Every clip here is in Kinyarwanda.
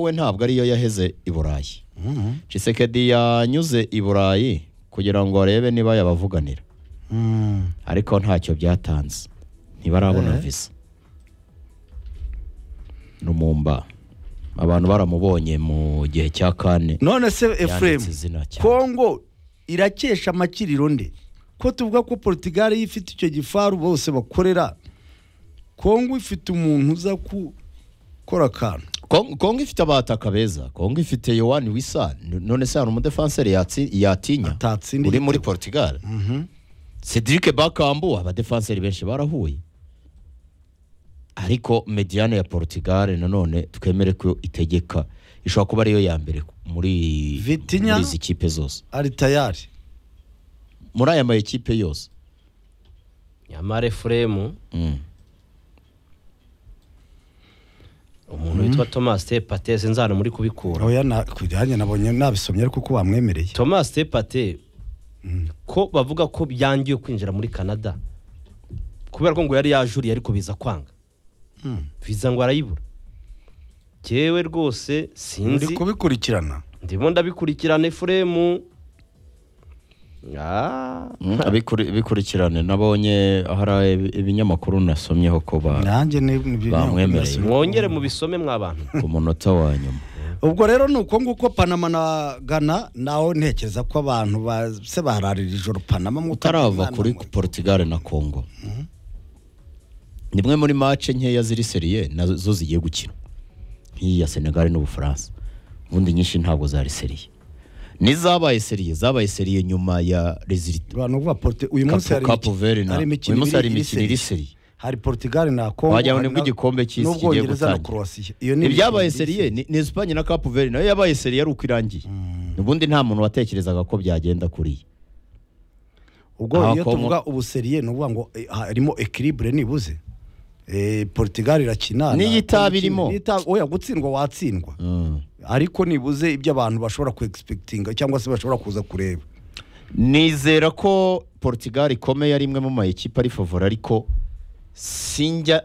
we ntabwo ariyo yaheze i burayi Tshisekedi yanyuze i burayi kugira ngo arebe niba yabavuganira ariko ntacyo byatanze ntibarabona Eh. visa numumba abantu baramubonye mu gihe cya kane none se yanditse efuremu izina cyane kongo irakesha amakiriro nde ko tuvuga ko portugal yo ifite icyo gifaru bose bakorera kongo ifite umuntu uza gukora akantu Kong- kongo ifite abataka beza kongo ifite yowani wisa N- none se hari umudefanseri yatsi- yatinya atatsinda uri muri igitego. portugal Mhm. cedric bakambu abadefanseri benshi barahuye ariko mediane ya portugal nanone twemere ko itegeka ishobora kuba ariyo ya mbere muri Vitinha? muri izi kipe zose ari tayari muri aya ma ekipe yose nyamara efuremu Mm. umuntu witwa thomas de pate sinzi ahantu muri kubikura oya na- kujyanye nabonye nabisomye ariko ko bamwemereye thomas de pate ko bavuga ko byangiwe kwinjira muri canada kubera ko ngo yari yajuriye ariko biza kwanga viza ngo arayibura jyewe rwose uri sinzi kubikurikirana ndimo ndabikurikirana efuremu Ah. Mm, abikuri- bikurikirane nabonye hari ibinyamakuru nasomyeho ko ba- nanjye ni ni- Bamwemereye. mwongere mubisome mw'abantu ku munota wa nyuma ubwo rero ni uko nguko panama na gana naho ntekereza ko abantu ba- se bararira ijoro panama mu- utarava Mwana kuri mwe. portugal na congo nimwe muri mace nkeya ziri seriye nazo zigiye gukina nk'iyi ya senegal n'ubufaransa ubundi nyinshi ntabwo zari seriye n'izabaye seriye zabaye seriye nyuma ya rezilita abantu bavuga porte uyu munsi hari kapu veri na uyu munsi hari imikino iri seriye. seriye hari portugal na congo Wagira ngo hari nibwo na- igikombe cy'isi kigiye n'ubwongereza na gutangira. croatia iyo ni ibyabaye imikino iri seriye ni ni esipanye na kapu veri nayo yabaye seriye ari uko irangiye ubundi nta muntu watekerezaga ko byagenda kuriya ubwo Aha iyo Congo- tuvuga ubu seriye ni ukuvuga ngo eh, harimo equilibre nibuze Eh, portugal irakina na- N'iyi itabi irimo. n'iyi itabi- oya gutsindwa watsindwa ariko nibuze ibyo abantu bashobora ku expectinga cyangwa se bashobora kuza kureba nizera ko portugal ikomeye ari imwe mu mayikipe ari favora ariko sinjya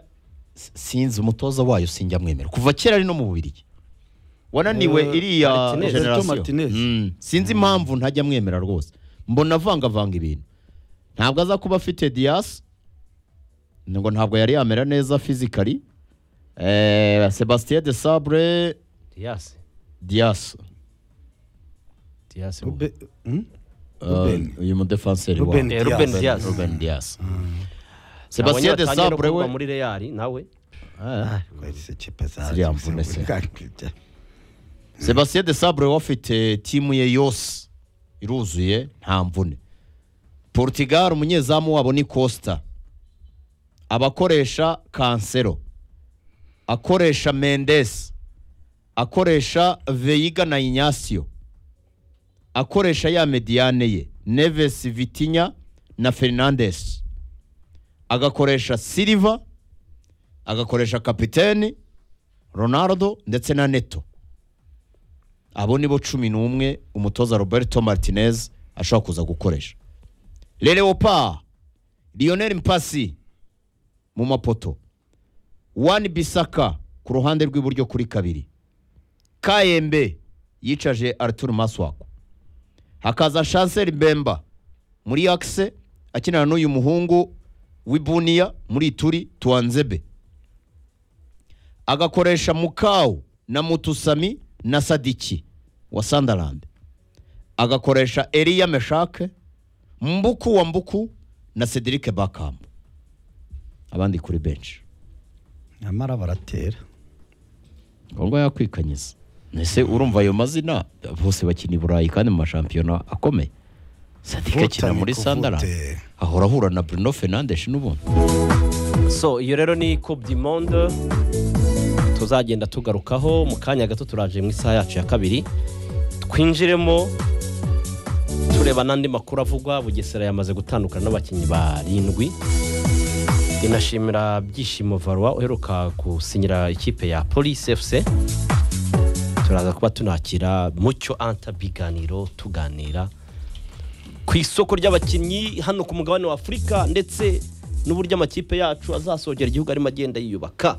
sinzi umutoza wayo sinjya mwemera kuva kera ari no mu bubirigi wananiwe Eh, iriya Martinez. generasiyo. Roberto Martinez. Mm, sinzi impamvu ntajya mwemera rwose mbona avangavanga ibintu ntabwo aza kuba afite diyasi ngo ntabwo yari yamera neza fizikari eh, sebastien de sabre diyasi diyasi diyasi Rube- hmm? eh, Ruben. uyu mudefanseri Ruben wabo Eh, Ruben Dias. Dias. Ruben Dias. Sebastien Sebastien de Sabre we. muri Real nawe Ah, Kwahise kipe za- Ziriya mvune se. Sebastien de Sabre we afite timu ye yose iruzuye nta mvune. Portugal umunyezamu wabo ni Costa. Abakoresha Cancelo. Akoresha Mendes. Akoresha Veiga na Ignacio. Akoresha ya mediane ye. Neves Vitinha na Fernandes. Agakoresha Silva. Agakoresha kapiteni Ronaldo ndetse na Neto. abo ni bo cumi n'umwe umutoza roberto martinez ashobora kuza gukoresha lereopa lionel mpasi mu mapoto wani bisaka ku ruhande rw'iburyo kuri kabiri kayembe yicaje arthur maswako hakaza chancel bemba muri akise akinana n'uyu muhungu w'ibuniya muri ituri tuwanzebe agakoresha mukawu na mutusami na sadiki wa sandarande agakoresha eriya meshake mbuku wa mbuku na cedric bakambu abandi kuri benshi nyamara baratera kongo yakwikanyiza ese urumva ayo mazina bose bakina i burayi kandi mu mashampiyona akomeye sadike akina Votani muri ku sandarande vote. ahora ahura na bruno fernandes n'ubundi so iyo rero ni coupe du monde tuzagenda tugarukaho mu kanya gato turaje mu isaha yacu ya kabiri twinjiremo tureba n'andi makuru avugwa bugesera yamaze gutandukana n'abakinnyi barindwi inashimira byishimo varwa uheruka gusinyira ikipe ya police fc turaza kuba tunakira mucyo anta biganiro tuganira ku isoko ry'abakinnyi hano ku mugabane wa afurika ndetse n'uburyo amakipe yacu azasogera igihugu arimo agenda yiyubaka